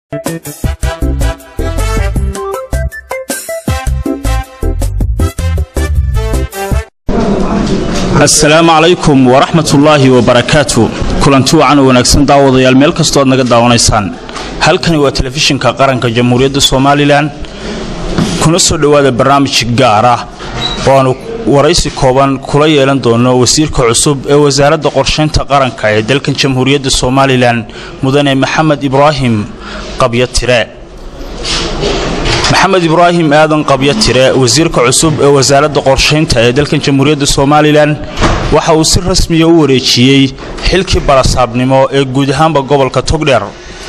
asalaamu calaykum waraxmatullaahi wabarakaatu kulanti wacan oo wanaagsan daawadayaal meel kastoo aad naga daawanaysaan halkani waa telefishinka qaranka jamhuuriyadda somalilan kuna soo dhowaada barnaamij gaar ah oo aanu waraysi kooban kula yeelan doono wasiirka cusub ee wasaaradda qorshaynta qaranka ee dalkan jamhuuriyadda somalilan mudane maxamed ibraahim qabyo tire maxamed ibraahim aadan qabyo tire wasiirka cusub ee wasaaradda qorshaynta ee dalkan jamhuuriyadda somalilan waxa uu si rasmiya u wareejiyey xilkii barasaabnimo ee guud ahaanba gobolka togdheer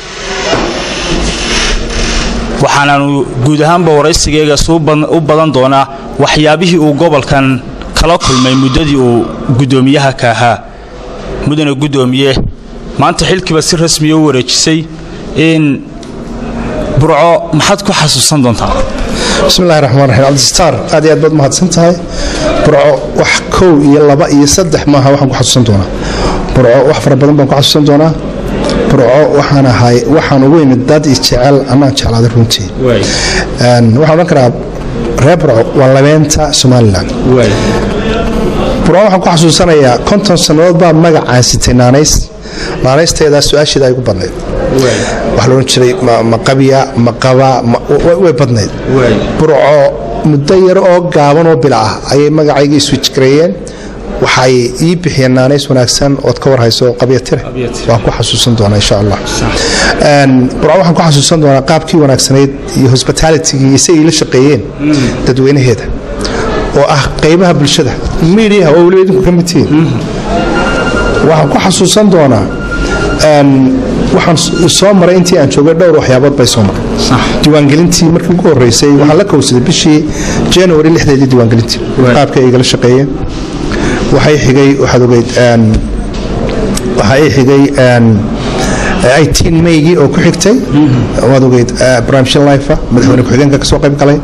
waxaanaanu guud ahaanba waraysigeegaas u badan doonaa waxyaabihii uu gobolkan kala kulmay muddadii uu guddoomiyaha ka ahaa mudane guddoomiye maanta xilkiiba si rasmiya u wareejisay in burco maxaad ku xasuusan doontaa bismillahi raxmaan raxiim cabdisitaar aad iyo aad baad mahadsan tahay burco wax kow iyo laba iyo saddex maaha waxaan ku xasuusan doonaa burco wax fara badan baan ku xasuusan doonaa burco waxaan ahay waxaan ugu imid dad isjecel annaan jeclaaday runtii waxaan odhan karaa reer burco waa labeenta somalilan burco waxaan ku xasuusanayaa konton sannadood baa magacaan sitay naanays naanaysteedaa su-aasheeda ay gu badnayd waxa la odhan jiray ma qabya ma qaba way badnayd burco muddo yar oo gaaban oo bila ah ayay magacayga iswijgareeyeen waxay ii bixiyeen naanays wanaagsan ood ka warhayso qabyatire waan ku xasuusan doonaa insha allah burco waxaan ku xasuusan doonaa qaabkii wanaagsanayd iyo hosbitalitigii si ay la shaqeeyeen dadweynaheeda oo ah qaybaha bulshada miidiyaha oo weliba idinku ka mid tihiin waxaan ku xasuusan doonaa waxaan soo maray intii aan joogay dhowr waxyaabood bay soo maray diiwaangelintii markii ugu horeysay waxaan la kowsaday bishii january lixdeedii diiwaangelintii qaabka ay igala shaqeeyeen waxay xigay waxaad ogeyd waxaa ii xigay itiin maygii oo ku xigtay waad ogeyd barnaamijya life madaxweyne ku-xigeenka ka soo qayb galay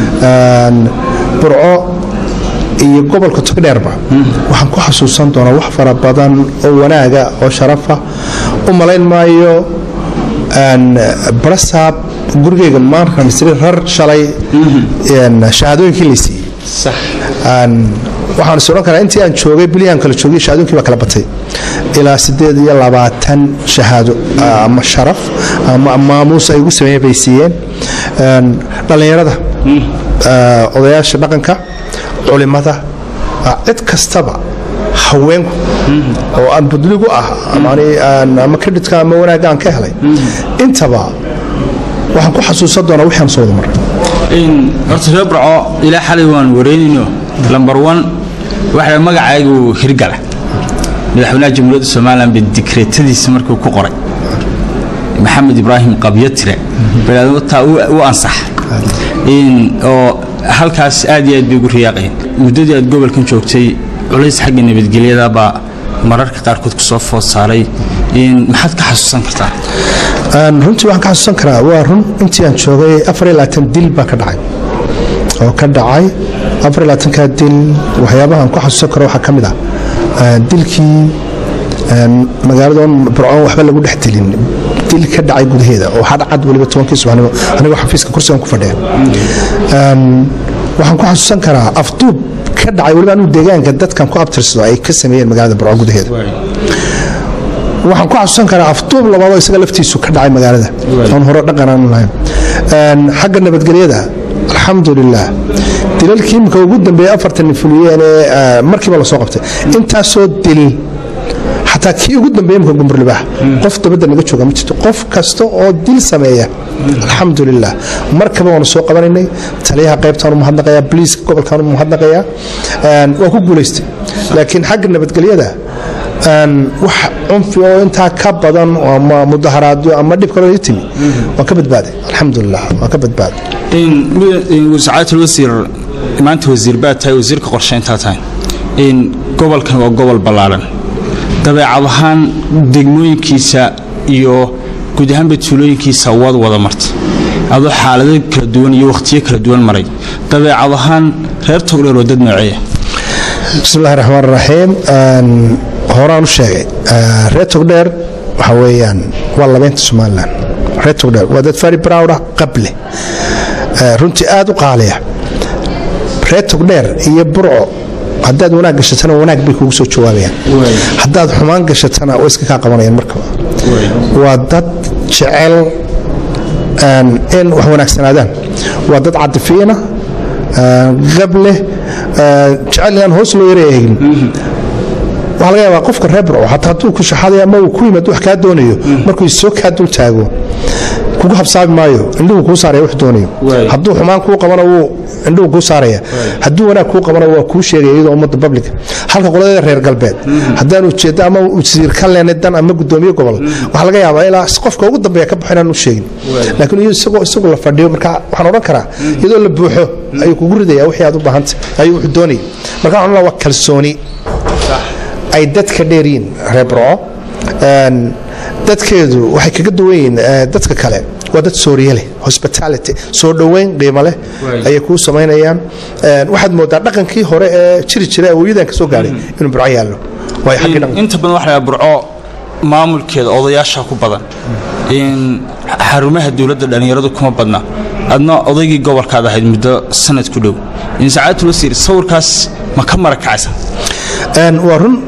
burco iyo gobolka togdheerba waxaan ku xasuusan doonaa wax fara badan oo wanaaga oo sharafa u malayn maayo barasaab gurigeyga maarkan isri rar shalay shahaadooyinkii la siiyey waxaan is odhan karaa intii aan joogay bilihan kala joogay shahaadooyinkii baa kala batay ilaa siddeed iyo labaatan shahaado ama sharaf ama maamuus ay ugu sameeyeen bay siiyeen dhallinyarada odayaasha dhaqanka culimada cid kastaba haweenku oo aan budligu ah ama kredhitka ama wanaagga aan ka helay intaba waxaan ku xasuusan doonaa wixii aan soo wada maray horta reer burco ilaa xalay waan wareynayno lambar wan waxa magacaygu hirgala madaxweynaha jamhuuriyadda somalilan ba dikreetadiisa markuu ku qoray maxamed ibraahim qabyotire taa u ansax oo halkaas aad iyo aad bay ugu riyaaqeen muddadii aad gobolkan joogtay culays xagga nabadgelyada baa mararka qaarkood ku soo food saaray maxaad ka xasuusan kartaa runtii waxaan ka xasuusan karaa waa run intii aan joogay dil baa ka dhacay oo ka dhacay ka dil waxyaabahaan ku xasuusan karo waxaa ka mid ah dilkii magaaladoon burcoon waxba lagu dhex dilin dil ka dhacay gudaheeda oo hadcad weliba tobankii subaxnimo anigoo xafiiska kursigan ku fadhiya waxaan ku xasuusan karaa afduub ka dhacay weliba anigu deegaanka dadkan ku abtirsado ay ka sameeyeen magaalada burco gudaheeda waxaan ku xasuusan karaa afduub labaadoo isaga laftiisu ka dhacay magaalada oon hore dhaqan aanu lahayn xagga nabadgelyada alxamdulilah dilalkii imika ugu dambeeyey afartan fuliyeen ee markiiba lasoo qabtay intaasoo dil xataa kii ugu dambeeye imika gumburlibaax qof dabadda naga jooga ma jirto qof kasta oo dil sameeya alxamdulilah markaba waanu soo qabanaynay taliyaha qaybtaan u mahadnaqayaa boliiska gobolkaan u mahadnaqayaa waa ku guulaystay laakiin xagga nabadgelyada wax cunfi oo intaa ka badan ama mudaharaadyo ama dhib kaloo timi waan ka badbaaday alxamdulilah waan ka badbaaday sacaatul wasiir maanta wasiir baad tahay wasiirka qorshayntaa tahay gobolkan waa gobol ballaaran dabeecad ahaan degmooyinkiisa iyo guud ahaanba tuulooyinkiisa waad wada martay adoo xaalado kala duwan iyo wakhtiyo kala duwan maray dabeecad ahaan reer togdheer oo dad nooceeya bismillahi raxmaan raxiim horaan u sheegay reer togdheer waxa weeyaan waa labeynta somalilan reer togdheer waa dad very proud ah qable runtii aad u qaaliya reer togdheer iyo burco haddaad wanaag gashatana wanaag bay kugu soo jawaabayaan haddaad xumaan gashatana way iska kaa qabanayaan markaba waa dad jecel in wax wanaagsanaadaan waa dad cadifiyana gableh jecel inaan hoos loo yara eegin waxaa laga yaabaa qofka reer burco hataa hadduu ku shaxaday ama uu ku yimaad wax kaa doonayo markuu soo kaa dul taago kugu habsaabi maayo indhuhu kuu saaraya wax doonayo hadduu xumaan kuu qabana wuu indhuhu kuu saaraya hadduu wanaag kuu qabana waa kuu sheegaya iyadoo ummadda public halka qoladeeda reer galbeed haddaan ujeeddo ama wasiir ka leenay dan ama gudoomiye gobol waxaa laga yaabaa ilaa qofka ugu dambeeya ka baxo inaan u sheegin laakiin isagoo isagu la fadhiyo marka waxaan odhan karaa iyadoo la buuxo ayuu kugu ridaya wixii aad u baahantay ayuu wuxuu doonayay marka waxaan waa kalsooni ay dadka dheeryiin reer burco dadkeedu waxay kaga duwan yihiin dadka kale waa dad sooriye leh hospitality soo dhoweyn qiimo leh ayay kuu samaynayaan waxaad moodaa dhaqankii hore ee jiri jira awooyadan ka soo gaadhay inuu burco yaallo waayo xaggii dhaqanka inta badan waxa la burco maamulkeeda odayaasha ku badan in xarumaha dowladda dhallinyaradu kuma badna adna odaygii gobolkaad ahayd muddo sanad ku dhow in sacaadatu wasiir sawirkaas ma ka marakacaysa waa run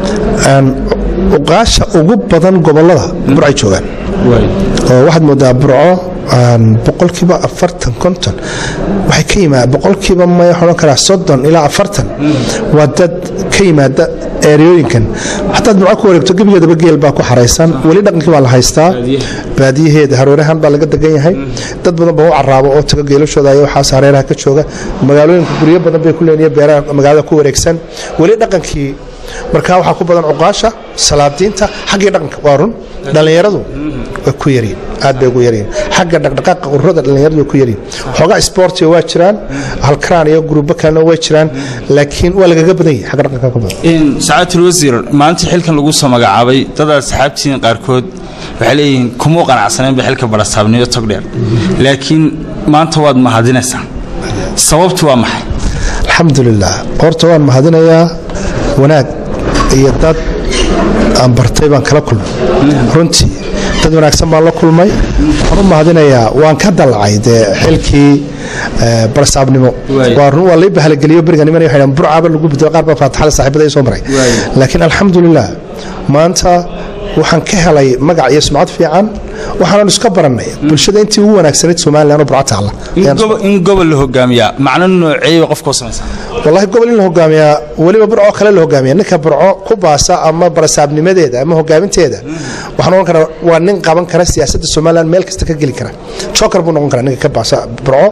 uqaasha ugu badan gobolada burcay joogaan oo waxaad moodaa burco boqolkiiba afartan konton waxay ka yimaada boqolkiiba may odhan karaa soddon ilaa afartan waa dad ka yimaada eeriyooyinkan hataad burco ku wareegto gebigeedaba geel baa ku xaraysan weli dhaqankii baa la haystaa baadiyaheeda hareerahan baa laga degan yahay dad badan baa u caraabo oo taga geelashooda ay waxaas hareeraha ka jooga magaalooyinka guryo badan bay ku leeyihiin beeraha magaalada ku wareegsan weli dhaqankii marka waxaa ku badan cuqaasha salaadiinta xaggii dhaqanka waa run dhallinyaradu way ku yaryiin aad bay ugu yaryiin xagga dhaqdhaqaaqa ururada dhallinyaradu way ku yaryiin xoogaa isboortiga waa jiraan halkaraan iyo gurubo kalena way jiraan laakiin waa lagaga badan yahay xagga dhaqanka ka badan sacaatul wasiir maalintii xilkan lagu soo magacaabay dadaad saxaabtiin qaarkood waxay leeyihiin kumuu qanacsaneen ba xilka barasaabniyo togdheer laakiin maanta waad mahadinaysaa sababtu waa maxay alxamdulilah horta waan mahadinayaa wanaag iyo dad aan bartay baan kala kulmay runtii dad wanaagsan baan la kulmay waxaan u mahadinayaa waan ka dalacay dee xilkii barsaabnimo waa run waa lay bahalageliyo beriga niman waxay dhahan burcaaba lagu bedelo qaar baa faataxada saaxiibada soo maray laakiin alxamdulilah maanta waxaan ka helay magac iyo sumcad fiican waxaanan iska barannay bulshada intii ugu wanaagsanayd somalilan oo burco taalla in gobol la hogaamiyaa macno nooceeyba qofka u samaysa wallahi gobol in la hogaamiyaa weliba burco kale la hogaamiya ninka burco ku baasa ama barasaabnimadeeda ama hogaaminteeda waxaan ohan karaa waa nin qaban kara siyaasadda somalilan meel kasta ka geli kara joker buu noqon karaa ninka ka baasa burco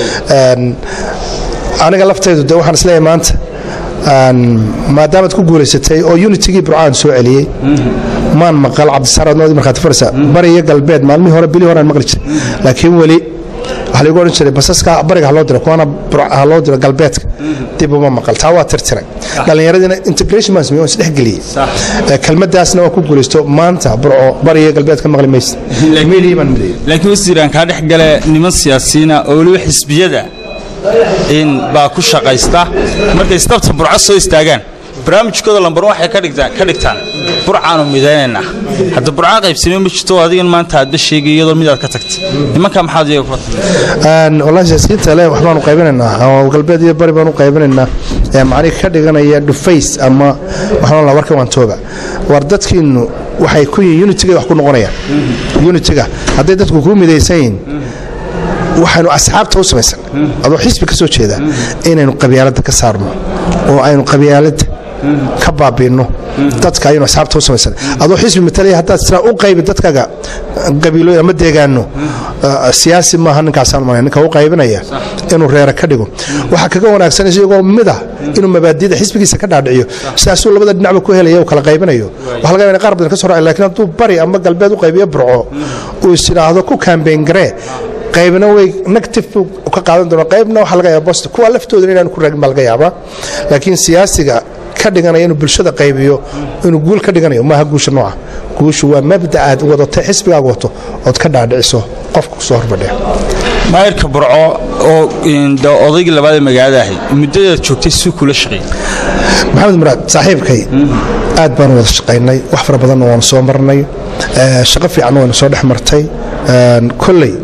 aniga laftaydu de waxaan isleeyahay maanta maadaamaad ku guulaysatay oo unitigii burcaan soo celiyey maan maqal cabdisaaraadnoodii markhaati farsa bari iyo galbeed maalmihii hore bilii horaan maqli jiray laakiin weli waxaa lagu odhan jiray basaska bariga ha loo diro kuwana ha loo diro galbeedka dib uma maqal taa waa tirtiray dhallinyaradiina integration baan sameeyey waan isdhexgeliyey kelmaddaasna waa ku guulaysto maanta burco bari iyo galbeed ka maqli maysa meelihii baan mideeyey laakiin wasiiraan kaa dhex gale niman siyaasiyiina oo weliba xisbiyada in baa ku shaqaysta markay istabta burco soo istaagaan barnaamijkooda lambar waxay ka dhigtaan burcaanu midaynaynaa hadda burcaa qaybsamey ma jirto adigan maanta aadba sheegay iyadoo midaad ka tagtay nimankaa maxaad iyaga kula wallahi siyaasiyiinta le waxbaanu qaybinaynaa oo galbeed iyo bari baanu qaybinaynaa macnihi ka dhiganaya dhufays ama waxaan la warka waan tooga war dadkiinu waxay ku yihiin unitiga wax ku noqonayaan unitiga hadday dadku kuu midaysan yihiin waxaynu asxaabta u samaysan adoo xisbi ka soo jeeda inaynu qabyaaladda ka saarno oo aynu qabyaaladda ka baabiinno dadka ayaynu asxaabta u samaysan adoo xisbi matalaya haddaad siraa u qaybi dadkaga qabiilooyin ama deegaano siyaasi maaha ninkaasaan malay ninka u qaybinaya inuu reera ka dhigo waxaa kaga wanaagsan isagoo mid ah inuu mabaadida xisbigiisa ka dhaadhiciyo sidaasuu labada dhinacba ku helaya uu kala qaybinayo waxa laga yaaba qaar badan ka soo raacay lakiin hadduu bari ama galbeed u qaybiyo burco uu is idhaahdo ku kaambeyn garee qaybna way negative ka qaadan doona qaybna waxaa laga yaaba positive kuwa laftooda inaan ku raagin baa laga yaabaa laakiin siyaasiga ka dhiganaya inuu bulshada qaybiyo inuu guul ka dhiganayo maaha guusha nooca guushu waa mabda aad wadatay xisbigaaga wato ood ka dhaadhiciso qofka kusoo horbadhee maayirka burco oo odaygii labaad ee magaalada ahay muddadaad joogtay suu kula shaqeeyey maxamed muraad saaxiibkay aad baanu wada shaqaynay wax fara badanna waanu soo marnay shaqo fiicanna waynu soo dhex martay kolley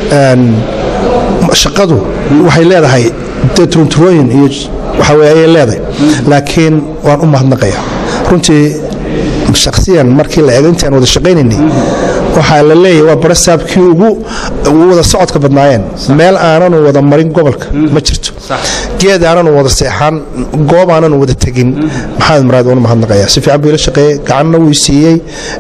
shaqadu waxay leedahay dee turunturooyin iyo waxa weye ayay leedahay laakiin waan u mahadnaqaya runtii shakhsiyan markii la eego intaan wada shaqaynaynay waxaa la leeyahay waa barasaabkii ugu wada socodka badnaayeen meel aananu wada marin gobolka ma jirto geed aananu wada seexan goob aananu wada tegin maxamed maraad waan u mahadnaqaya si fiican buu ila shaqeeyey gacanna wuu siiyey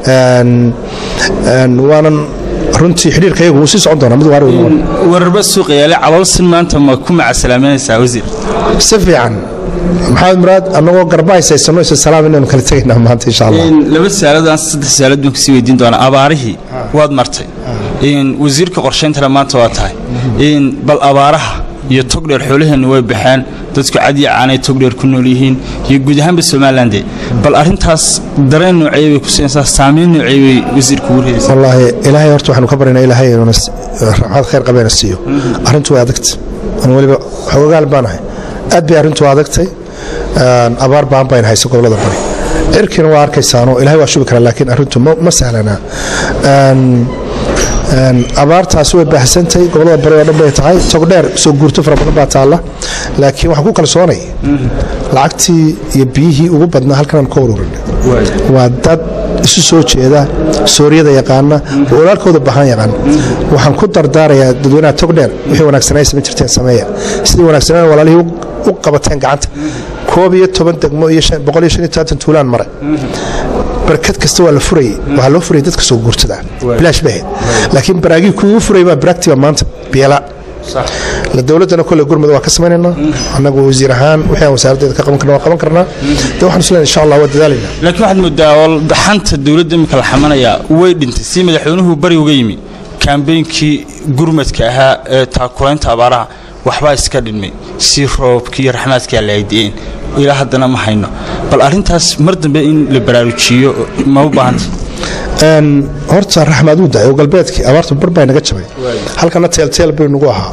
waanan runtii xidhiirkayagu wuu sii socon doonaa mid waar wararba suuqa yaale caloolsin maanta ma ku macasalaamanaysaa wasiir si fiican maxamed muraad annagoo garbahays haysano isa salaam inaynu kala tegaynaa maanta insha allah laba saalad aan saddex saalad baan kasii weydiin doonaa abaarihii waad martay wasiirka qorshayntana maanta waa tahay bal abaaraha iyo togdheer xoolaheennu way baxeen dadku cadiya caanay togdheer ku nool yihiin iyo guud ahaanba somaalande bal arrintaas dareen noocee bay ku siinaysaa saamayn noocee bay wasiirka ugu reedaysaa wallaahi ilaahay horta waxaanu ka baryaynaa ilaahay inuuna raxmad khayr qabeena siiyo arrintu way adagtay anu weliba xoogaal baanahay aad bay arrintu adagtay abaar baan bayn haysa gobolada bari cirkiina waa arkaysaano ilahay waa shubi karaa laakiin arrintu ma sahlanaa abaartaasi way baahsantay gobolada bari oo dhan bay tahay togdheer soo guurto fara badan baa taalla laakiin waxaan ku kalsoonay lacagtii iyo biyihii ugu badnaa halkanaan ka ururin waa dad isu soo jeeda sooriyada yaqaana oo olaalkooda bahan yaqaan waxaan ku dardaarayaa dadweynaha togdheer wixii wanaagsanay samayn jirteen sameeya sidii wanaagsanaan walaalihii u qabateen gacanta koob iyo toban degmo iyo boqol iyo shan iyo tobantan tuulaan maray barkad kasta waa la furayay waxaa loo furayay dadka soo guurtada bilaash bay ahayd laakiin baraagii kuwii u furayay baa baraagtiba maanta beela la dowladdana kolle gurmud waa ka samaynaynaa annagu wasiir ahaan wixii aan wasaaraddeeda ka qaban karna waa qaban karnaa dee waxaan isleeyahay insha allah waa dadaalaynaa laakiin waxaad moodaa xanta dowladda imika la xamanayaa way dhintay si madaxweynuhu bari uga yimi kaambeynkii gurmadka ahaa ee taakulaynta abaaraha waxbaa iska dhinmay si roobkii iyo raxmaadkaa la aydi'een ilaa haddana ma hayno bal arrintaas mar dambe in la baraarujiyo ma u baahanta horta raxmaad uu daay oo galbeedkii abaartu bar baa naga jabay halkana teelteel bay nagu ahaa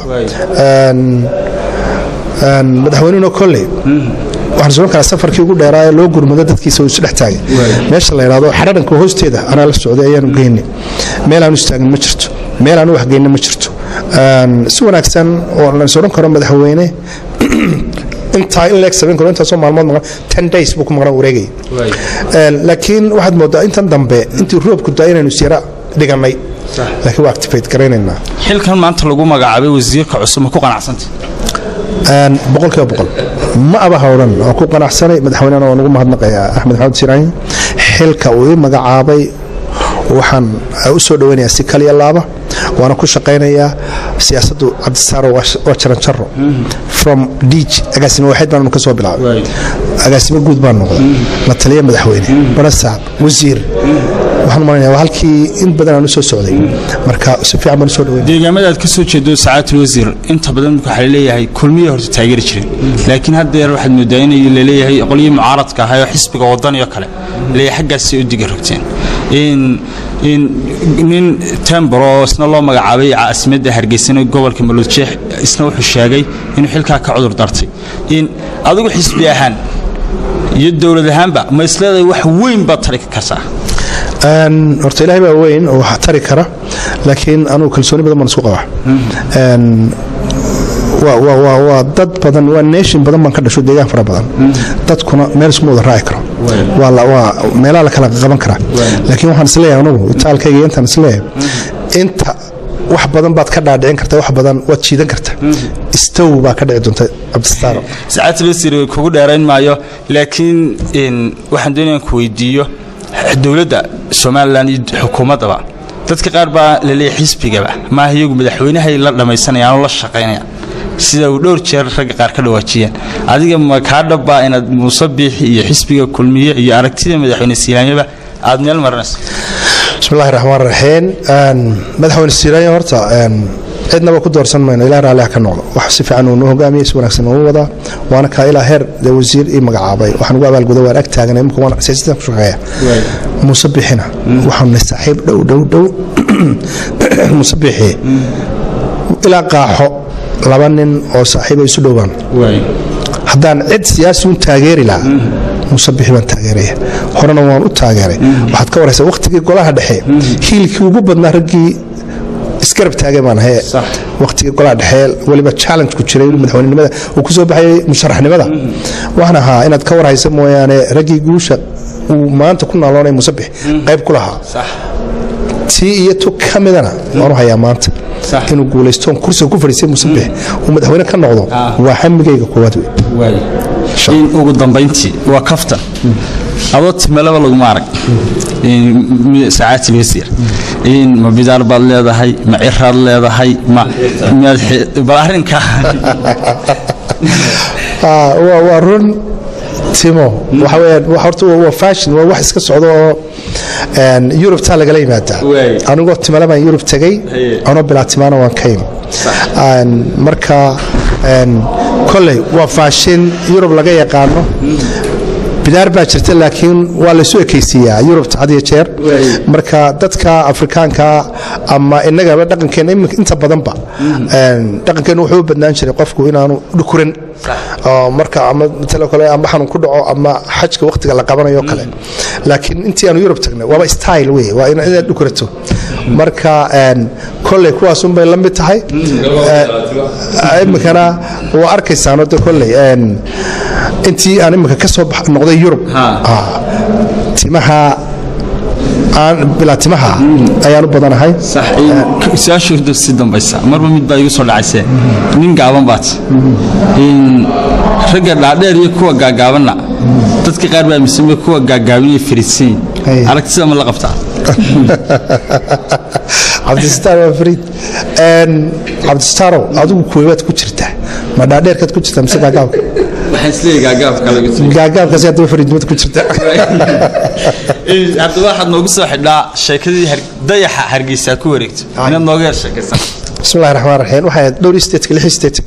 madaxweynuhuna kolley waxaan sugan karaa safarkii ugu dheeraa ee loo gurmado dadkiisa uu isu dhex taagay meesha la yidhahdo xadharanka hoosteeda anaa la socday ayaanu geynay meel aanu istaagin ma jirto meel aanu waxgeynin ma jirto si wanaagsan oo la is odhan karo madaxweyne intaa in leeg samayn karo intaasoo maalmood maqan ten days buu ku maqnaa wareegaya laakiin waxaad moodaa intan dambe intii roobku daa inaynu isyara dhigannay laakiin waa activate garaynaynaa xilkan maanta lagu magacaabay wasiirka cusub ma ku qanacsanta boqolkiiba boqol ma abaha odhan waan ku qanacsanay madaxweynena waan ugu mahadnaqayaa axmed maxamed siraahin xilka uu ii magacaabay waxaan u soo dhoweynayaa si kaliya laaba waana ku shaqaynayaa siyaasaddu cabdisaaro waa jaranjaro from dij agaasimo waaxid baanu ka soo bilaabay agaasimo guud baan noqday la taliya madaxweyne barasaab wasiir waxaan malanaya waa halkii in badan aan u soo socday marka si fiican baan u soo dhaweyn deegaamada aad ka soo jeedo sacaatul wasiir inta badan waxaa laleeyahay kulmiya horta taageeri jiren laakiin haddeer waxaad moodaa in laleeyahay qolyihii mucaaradka ahaa oo xisbiga wadaniyo kale leeyahay xaggaasay u diga rogteen nin tembor oo isna loo magacaabay caasimadda hargeysana gobolka maluudjeex isna wuxuu sheegay inuu xilkaa ka cudur dartay adigu xisbi ahaan iyo dowlad ahaanba ma isleedahay wax weyn baad tari kartaa horta ilaahay baa weyn oo wax tari kara laakiin anugu kalsooni badan baan isku qabaa waa dad badan waa nation badan baan ka dhasho deegaan fara badan dadkuna meel iskuma wada raaci karo waa meelaha la kala qaban karaa laakiin waxaan isleeyahay anugu itaalkayga intaan isleeyahay inta wax badan baad ka dhaadhicin kartaa wax badan waad jiidan kartaa istow baa ka dhici doonta cabdistaaro sacaatul wasiir kugu dheerayn maayo laakiin waxaan doonayaan ku weydiiyo dowladda somalilan iyo xukuumaddaba dadka qaar baa laleeyahay xisbigaba maaha iyagu madaxweynahay la dhammaysanayaan oo la shaqaynayaan sida uu dhowr jeer ragga qaar ka dhawaajiyeen adiga ma kaa dhabbaa inaad muuse biixi iyo xisbiga kulmiye iyo aragtida madaxweyne silaanyaba aad meel marinayso bismillahi raxmaan raxiim madaxweyne silaanya horta cidnaba ku doorsan mayno ilaa raalliha ka noqdo wax si fiican uu noo hogaamiyey si wanaagsan uu wadaa waana kaa ilaa heer dee wasiir ii magacaabay waxaan ugu abaalguda waan ag taaganay imika waan siyaasaddan ku shaqeeya muuse bixina waxaanu nahay saaxiib dhow dhow dhow muuse bixi ilaa qaaxo laba nin oo saaxiiba isu dhowaan haddaan cid siyaasi un taageeri lahaa muuse bixi baan taageeraya horena waan u taageeray waxaad ka waraysaa wakhtigii golaha dhexe hiilkii ugu badnaa raggii isgarab taagay baan ahay Sax. waqtiga golaha dhexe weliba challenge ku jiray madaxweynenimada uu ku soo baxayay musharaxnimada waxaan ahaa inaad ka warhaysa mooyaane raggii guusha uu maanta ku naaloonay musabix qayb ku lahaa sax tii iyo tu ka midana waanu hayaa maanta Sax. inuu guulaystoon kursiga ku fadhiistay musabix uu madaxweyne ka noqdo Ah. waa hamigayga koowaad wey waay in ugu dambayntii waa kaftan adoo timelaba laguma arag saacaati wasiir in ma bidaar baad leedahay ma ciraad leedahay ma miyaad xi- bal arrinkaa Ah, waa waa run timo waxa weeyaan wax horta waa- waa fashion waa wax iska socdo oo een, Europe taa lagala yimaadaa Waay. anigoo timale baan Europe tegay Haye. anoo bilaa timaana waan ka yimi Een, marka een, kolley waa fashion Europe laga yaqaano bidaar baa jirta laakiin waa laysu ekaysiiyaa yurubta had iyo jeer Waay. marka dadka afrikaanka ama innagaba dhaqankeena iminka inta badanba een, dhaqankeena wuxuu u badnaan jiray qofku inaanu dhukuran oo marka ama matalo kale ama xanuun ku dhaco ama xajka waqtiga la qabanayo kale laakiin intii aanu yurub tagnay waaba style wey waa in- inaad dhukurato marka een, kolley kuwaasun bay la mid tahay Ee, iminkana waa arkaysaano de kolley een, intii aan iminka ka soo bax- noqday yurub Ha. ah, timaha aan bilaa timaha ayaan u badanahay sax su-aashooda si dambaysa marba mid baa igu soo dhacaysee nin gaaban baad in ragga dhaadheer iyo kuwa gaagaabanna dadka qaar baa aaminsan kuwa gaagaaban iyo fariidsan Hey. yihiin aragtida ma la qabtaa cabdisataar waa fariid Een, cabdisataarow adigu kuwebaad ku jirtaa ma dhaadheerkaad ku jirtaa mise gaagaabka waxaan isleeyahay gaagaabka laga tiri gaagaabkaasi haddaba fariidnimada ku jirta haddaba waxaad noogu soo xidhaa sheekadii har- dayaxa hargeysa ku wareegto inaad nooga yar sheekaysan bismillahi raxmaan raxiim waxay ahayd dhowr stateska lix state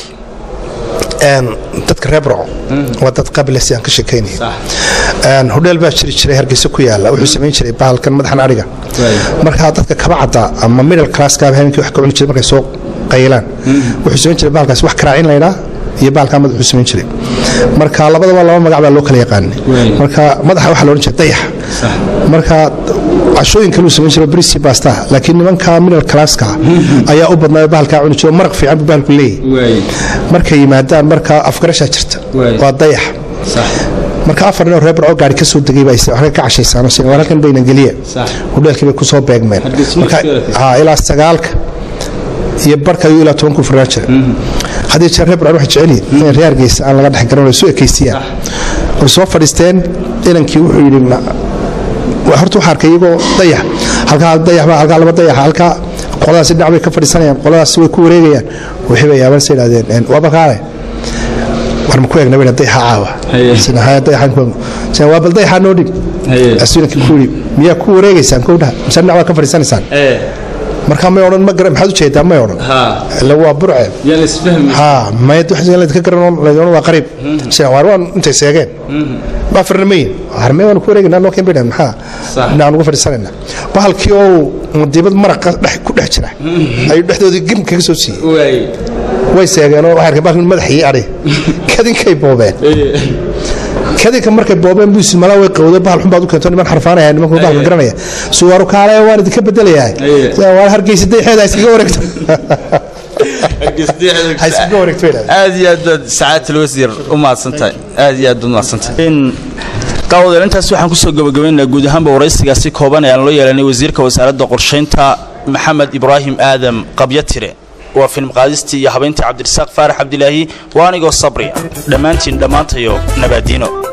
een dadka reer burco waa dad qabilesi aan ka sheekaynaya Sax. een hodheel baa jiri jiray hargeysa ku yaala wuxuu samayn jiray bahalkan madaxan ariga markaa dadka kaba cadda ama middle classkaaba habeenkii wax ka cuni jiray markay soo qaylaan wuxuu samayn jiray bahalkaas wax karaacin laydhaa iyo bahalkaa madax wuxuu samayn jiray marka labadaba laba magac baa loo kala yaqaanay Waay. marka madaxa waxaa la odhan jiray dayax Sax. marka cashooyin kale uu samayn jiray brisi basta laakiin nimanka middle classka ayaa u badnaa bahalkaa cuni jiray oo maraq fiican buu bahalku leeyahay waay markay yimaadaan marka afgarashaa jirta Waay. waa dayax sax marka afar nin oo reer barco gaari ka soo degay baa is- waxay ka cashaysaano sin war halkan bayna geliya Sax. hudheelkii bay ku soo beegmeen Hargeysa marka markii hore. ha ilaa sagaalka iyo barka ayuu ilaa tobanku furnaan jira haddii jeer reer barco waxay jecel yihiin in reer hargeysa aan laga dhex garan oo isu ekeysiyaan way soo fadhiisteen inankii wuxuu yidhi "Ma- waa horta waxaa arkay iyagoo dayax halkaa dayax baa halkaa laba dayax halkaa qoladaasi dhinac bay ka fadhiisanayaan qoladaasi way ku wareegayaan wixii bay yaaban sa yidhahdeen waa balkaale war ma ku eegna bayna dayaxa caawa Haye. sina haya dayaxaan ku eegno sina waa bal dayaxaa noo dhig Haye. asinankii ku yidhi miyaa ku wareegaysaan kowdhaha mise dhinac baa ka fadhiisanaysaan ee markaa may odhan ma garan maxaad ujeedaa may odhan ha ila waa burce yaa la isfahmi ha mayad wax laydka garan laydon waa qariib sina waar waan intay seegeen ma afarna mayin harmee waan ku wareegaynaa noo keen baydhan maxaa Sax. dhinacaan uga fadhiisanaynaa bahalkii oo dibad maraqa dhex ku dhex jira ayuu dhexdoodii gem kaga soo siiyey waay way seegeenoo waxay arkeen bahalkii madaxii adhi kadinkay boobeen kadinka markay boobeen buu ismala way qowday bahal xun baad u keento niman xarfaanaya nimanku bahalka garanaya suwaaru kaale waan idinka bedelayaa Aye. waa hargeysa dayxeeda ha iskaga wareegto ha iskaga wareegto bay idhahdeen. aad iyo aad baad sacaadta wasiir u mahadsantahay aad iyo aad baad mahadsantahay in daawadeel intaas waxaan kusoo gabagabaynaynaa guud ahaanba waraysigaasi kooban ee aan loo yeelanay wasiirka wasaaradda qorshaynta maxamed ibraahim aadam qabyatire waa film qaadistii iyo habayntii cabdirasaaq faarax cabdilaahi waa anigoo sabri dhammaantiin dhammaantayo nabaadiino